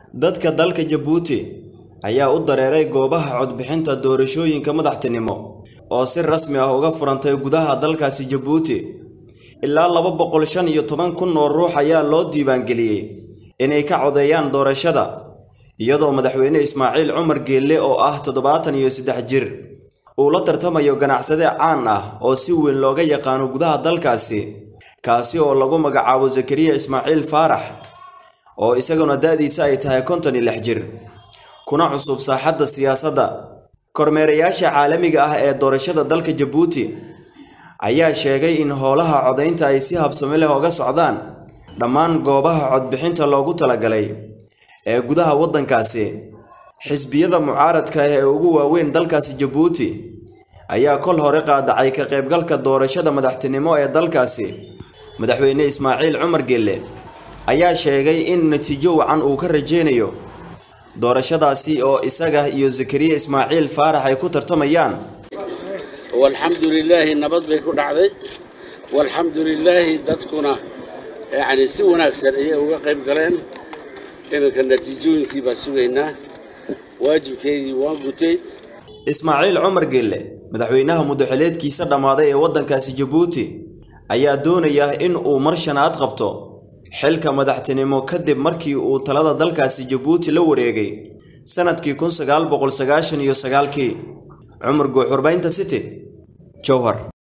dadka dalka jabuuti ayaa u dareeray goobaha codbixinta doorashooyinka madaxtinimo oo si rasmi ah uga furantay gudaha dalkaasi jabuuti ilaa laba boqol shan iyo toban kun oo ruux ayaa loo diiwaangeliyey inay ka codeeyaan doorashada iyadoo madaxweyne ismaaciil cumar geelle oo ah toddobaatan iyo saddex jir uu la tartamayo ganacsade caan ah oo si weyn looga yaqaano gudaha dalkaasi kaasi oo lagu magacaabo zakariya ismaaciil faarax oo isaguna da-diisa ay tahay konton iyo lix jir kuna cusub saaxadda siyaasadda kormeerayaasha caalamiga ah ee doorashada dalka jabuuti ayaa sheegay in howlaha codaynta ay si habsami leh oga socdaan dhammaan goobaha codbixinta loogu talagalay ee gudaha waddankaasi xisbiyada mucaaradka ah ee ugu waaweyn dalkaasi jabuuti ayaa kol hore qaadacay ka qaybgalka doorashada madaxtinimo ee dalkaasi madaxweyne ismaaciil cumar gelle ayaa sheegay in natiijo wacan uu ka rajeynayo doorashadaasi oo isaga iyo zakariya ismaaciil faarax ay ku tartamayaan walxamdu lilaahi nabad bay ku dhacday walxamdu lilaahi dadkuna yacni si wanaagsan ayay uga qayb galeen iminka natiijooyinkii baan sugaynaa waajibkeydii waan gutay ismaaciil cumar gelle madaxweynaha muddaxileedkiisa dhammaaday ee waddankaasi jabuuti ayaa doonaya in uu mar shanaad qabto xilka madaxtinimo kadib markii uu talada dalkaasi jabuuti la wareegay sanadkii kun sagaal boqol sagaashan iyo sagaalkii cumar guuxurbaynta city jowhar